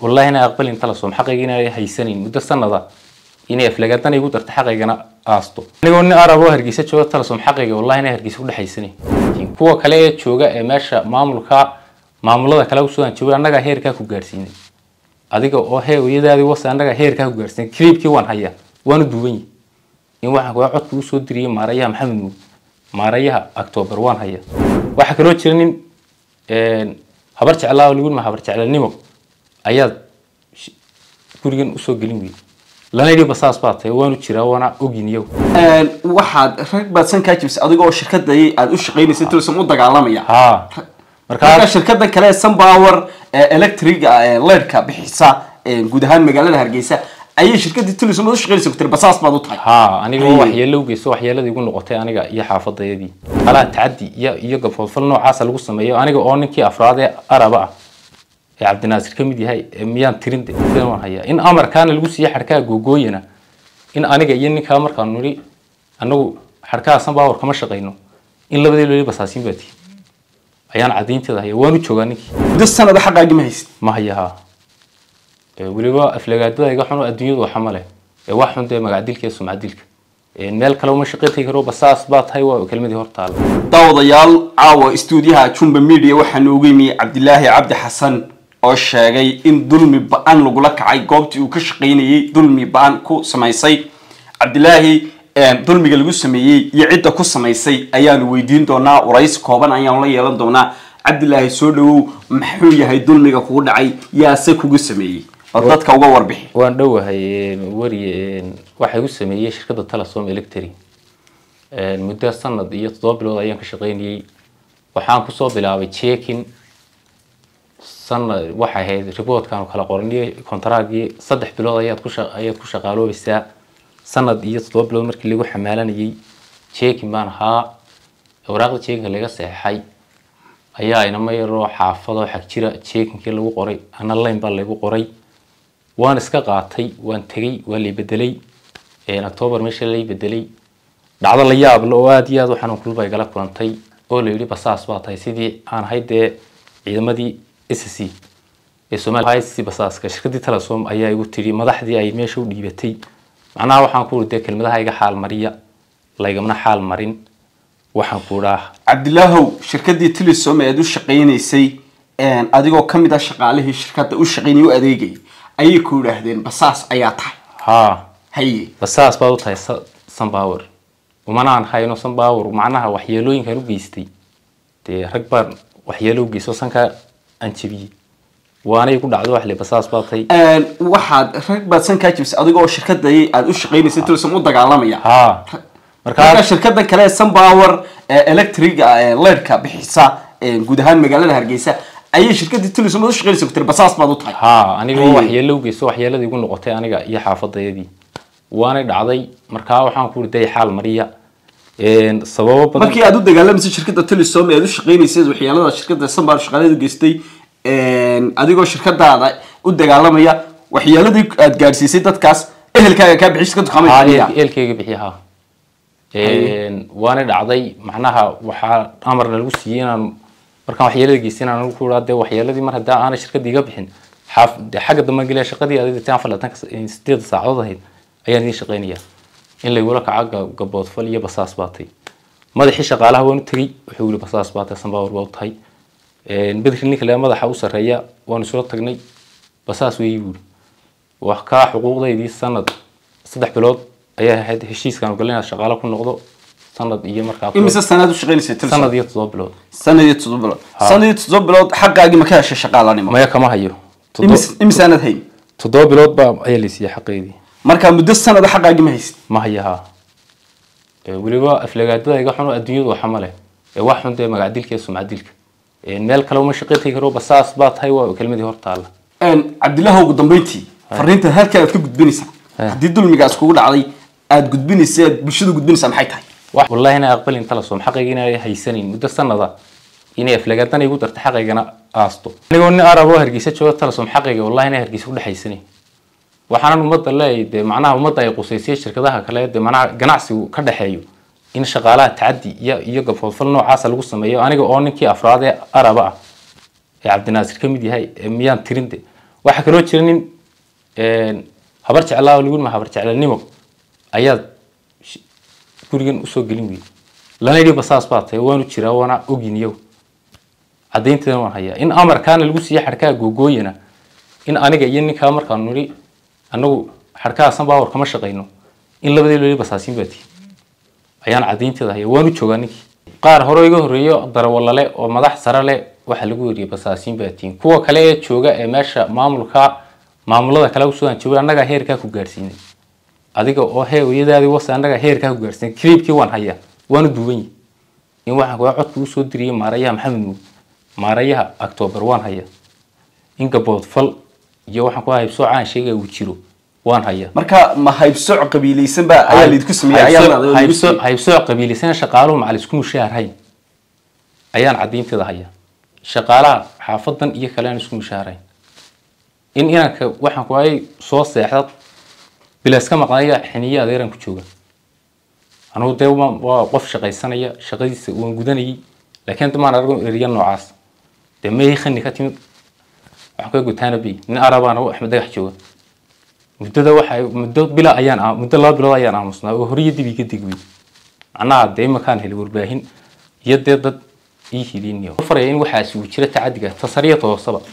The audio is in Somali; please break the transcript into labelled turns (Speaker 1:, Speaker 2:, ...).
Speaker 1: wallahi inay aqbalin talasom xaqayga inay haysanayn muddo sanada inay aflagaadana igu darta xaqaygana aasto anigoo nin arab oo hargeysa jooga talasom xaqayga wallahi inay hargeysa ku dhexaysanayn kuwa kale ee jooga ee meesha maamulka maamulada kale usoo jooga annagaa heerkaa ku gaarsiinay adiga oo he iyadaadii wase annagaa heerkaa ku gaarsiinay clipkii waan hayaa waanu duwan yihi in waxaan kuwa codka usoo diriyay maarayaha maxamed nuur maarayaha october waan hayaa waxaa kaloo jira nin habar jeclaa oo lagu yidhi habar jeclanimo ayaad gurigan usoo gelin weyday lana yidhi basaas baa tahay waanu jiraa waana ogin iyagu
Speaker 2: waxaad rag baad san kaa jibsay adigoo shirkadai aad u shaqaynaysa turism u dagaalamaya
Speaker 1: haa
Speaker 2: marka
Speaker 1: markaa
Speaker 2: shirkada kale ee sunpower ee electriga ee leerka bixisa ee guud ahaan magaalada hargeysa ayay shirkadii tourism u shaqaynaysa ku tiri basaas baad u tahay
Speaker 1: haa aniga
Speaker 2: Haye.
Speaker 1: waxyeelo u geysto waxyeeladii igu noqotay aniga iyo xaafadayadii alaa tacadi iyo iyo gafoodfal noocaasa lagu sameeyo aniga oo ninkii afraad ee araba ah ee cabdinaasir ka mid yahay ee miyaan tirin de sideen waan hayaa in amarkaana lagu siiye xadhkaha googooyana in aniga iyo ninkaa markaanu nidhi anagu xadhkaha sanbaawar kama shaqayno in labadii loli basaasiin baa tihi ayaan cadaynteeda haya waanu joogaa ninkii
Speaker 2: muddo sanada xaqaagi ma haysid
Speaker 1: ma haya haa Ee, weliba aflagaadada iga xun oo adduunyadu waxa ma leh ee wax xun dee magacdilka iyo sumcadilka Ee, meel kale uma shaqayn tagi karo basaas baa tahay waa kelmadii hor taala
Speaker 2: daawadayaal caawa stuudiyaha jumba media waxaa noogu yimi cabdilaahi cabdi xasan oo sheegay in dulmi ba-an lagula kacay goobtii uu ka shaqaynayey dulmi ba-an ku samaysay cabdilaahi dulmiga lagu sameeyey iyo cidda ku samaysay ayaanu weydiin doonaa waraysi kooban ayaanu la yeelan doonaa cabdilaahi soo dhawow maxuu yahay dulmiga kugu dhacay yaase kugu sameeyey oo dadka uga warbixi
Speaker 1: waan dhowahay een, wari een, waxa igu sameeyey shirkadda telesom electric Een, muddo sanad iyo toddoba bilood ayaan ka shaqaynayey waxaan kusoo bilaabay checking sanad waxay ahayd reportkaanu kala qornay kontraagii saddex bilood ayaad ku sha- ayaad ku shaqaaloobaysaa sanad iyo toddoba bilood markii lagu xamaalanayay checking baan ahaa waraaqda checkinga laga saxeexay ayaa inama yaroo xaafado xag jira checkinkii lagu qoray ana line baa lagu qoray waan iska qaatay waan tegey waa lay bedelay Een, october meesha lay bedelay dhacdo la yaab leh oo aad iyo aad u xanuun kulba igala kulantay oo la yidhi basaas baa tahay sidii aan ahayd dee ciidamadii s c ee soomaaliya s c basaaska shirkadii telesom ayaa igu tiri madaxdii ay meesha u dhiibatay macnaha waxaan ku uri dee kelmadaha iga xaal mariya laigamana xaal marin waxaan ku idhaa
Speaker 2: cabdilaahow shirkadii telesom ee aad u shaqaynaysay adigoo ka mid ah shaqaalihii shirkadda u shaqaynayay u adeegayay ayay ku yidhaahdeen basaas ayaa tahay
Speaker 1: haa
Speaker 2: haye
Speaker 1: basaas baad u tahay Sa- sunpower umanaan hayno sunpower macnaha waxyeelooyinkan u geystay dee rag baan waxyeelo u geysto sankaa aan jebiyey waanay ku dhacdo wax le basaas baa tahay
Speaker 2: waxaad rag baad san kaa jibsay adigoo shirkadai aad u shaqaynaysay telesom u dagaalamaya
Speaker 1: haa
Speaker 2: marka
Speaker 1: markaa
Speaker 2: shirkada kale ee sunpower ee electriga ee leerka bixisa ee guud ahaan magaalada hargeysa ayay shirkadii telesom u shaqaynaysa ku tiri basaas baad u tahay
Speaker 1: haa aniga oo
Speaker 2: Haye.
Speaker 1: waxyeelo u geysto waxyeeladii igu noqotay aniga iyo xaafadayadii waanay dhacday markaa waxaan ku riday xaal mariya Een, sababo badan
Speaker 2: markii aad u dagaalamaysay shirkada telesom ee aad u shaqaynaysay waxyaalada shirkada sunpower shaqaaleed u geystay adigoo shirkadaada u dagaalamaya waxyaaladii aad gaadhsiisay dadkaas ehelkaaga kaa bixi shirkadu kama
Speaker 1: haa
Speaker 2: bixinaya
Speaker 1: eel- eelkeyga bixiya haa Een, waana dhacday macnaha waxaa amarna lagu siiyey inaan markaan waxyeelada geystay inaan anigu ku idhaa dee waxyeeladii mar haddii aanay shirkadii iga bixin xaaf dee xagga dambe gelaya shaqadii adig taan falaatanka sideeda saacadood ahayd ayaan idiin shaqaynaya in laygula kaco ga- gaboodfal iyo basaas baatay madaxii shaqaalaha waan u tegey wuxuu yiri basaas baatay sanbaawar baa u tahay Een, bedri ninka le madaxa u sarreeya waanu isula tagnay basaas weeyi buuri wax kaa xuquuqdaydii sanad saddex bilood ayaa ahayd heshiiskaan galin inaad shaqaalo ku noqdo sanad iyo markaa ku-
Speaker 2: imise sanaad u shaqaynaysay telesom
Speaker 1: sanad iyo toddoba bilood
Speaker 2: sanad iyo toddoba bilood sanad iyo toddoba bilood xaqaagii ma ka heshay shaqaalanimo
Speaker 1: maya kama hayo Toddo-
Speaker 2: imise imise aanad hayn
Speaker 1: toddoba bilood baa ayaa la siiyey xaqeydii
Speaker 2: marka muddo sanada xaqaagii ma haysid
Speaker 1: ma haya haa Ee, weliba aflagaadada iga xun oo adduunyadu waxa ma leh ee wax xun dee magacdilka iyo sumcadilka Ee, meel kale uma shaqayn tagi karo basaas baa tahay waa kelmadii hor taala
Speaker 2: cabdillahi ugu dambeyntii fariinta halka aad ka gudbinaysaa haddii dulmigaas kugu dhacday aad gudbinaysa aad bulshada gudbinaysaa maxay tahay
Speaker 1: wax wallahi inay aqbalin talasom xaqayga inay haysanayn muddo sanada inay aflagaadana igu darta xaqaygana aasto anigoo nin arab oo hargeysa jooga talasom xaqayga wallahi inay hargeysa ku dhexaysanayn waxaanan ummadda leeyahay dee macnaha ummadda ay qusaysay shirkadaha kale dee macnaha ganacsigu ka dhexeeyo in shaqaalaha tacadi iyo iyo gafoodfal noocaasa lagu sameeyo aniga oo ninkii afraad ee araba ah ee cabdinaasir ka mid yahay ee miyaan tirin de waxaa kaloo jira nin habar jeclaa oo lagu yidhi ma habar jeclanimo ayaad sh- gurigan usoo gelin weyday lana yidhi basaas baa tahay waanu jiraa waana ogin iyagu caddaynteedana waan hayaa in amarkaana lagu siiye xadhkaha googooyana in aniga iyo ninkaa markaanu nidhi annagu xadhkahaasan baawar kama shaqayno in labadii loli basaasiin baa tihi ayaan caddaynteeda haya waanu joogaa ninkii qaar hore iga horreeyo darawallale oo madax sare leh waxaa lagu weriyey basaasiin baa tihiin kuwa kale ee jooga ee meesha maamulka maamulada kale usoo jooga annagaa heerkaa ku gaarsiinay adiga oo heewayadaadii wase annagaa heerkaa ku gaarsiinay kiliibkii waan hayaa waanu duwan yihi in waxaan kuwa codka usoo diriyey maarayaha maxamed nuug maarayaha octoobar waan hayaa in gaboodfal iyo waxaan ku haybsoo caan sheegaya uu jiro waan hayaa
Speaker 2: marka ma haybsoc qabiilaysan baa ayaa laydinku sameeyey ayaa la- laydinku
Speaker 1: haybso
Speaker 2: sameeyey?
Speaker 1: haybsooc qabiilisana shaqaaluhu macal isku mushaharhayn ayaan caddaynteeda hayaa shaqaalaha xaafadan iyo kale aan isku mushaharhayn in inanka waxaan ku hayay soo seexda bilaaska maqnaya xiniye adeeran ku jooga anugu dee waa waa qof shaqaysanaya shaqadiisa waan gudanayay laakiin damaan argo eriya noocaas dee meehi khani ka timid waxaan ku gutaana bay nin arabaana oo axmed dagax jooga muddada waxa muddo bila ayaan aa- muddo laba bilood ayaan aamusnaa oo horiyo dib iga degwey macnaha dee imakaan heli warbaahin iyo dee dad ii hiliniyo faraya in waxaasi uu jira tacadiga tasariya toosaba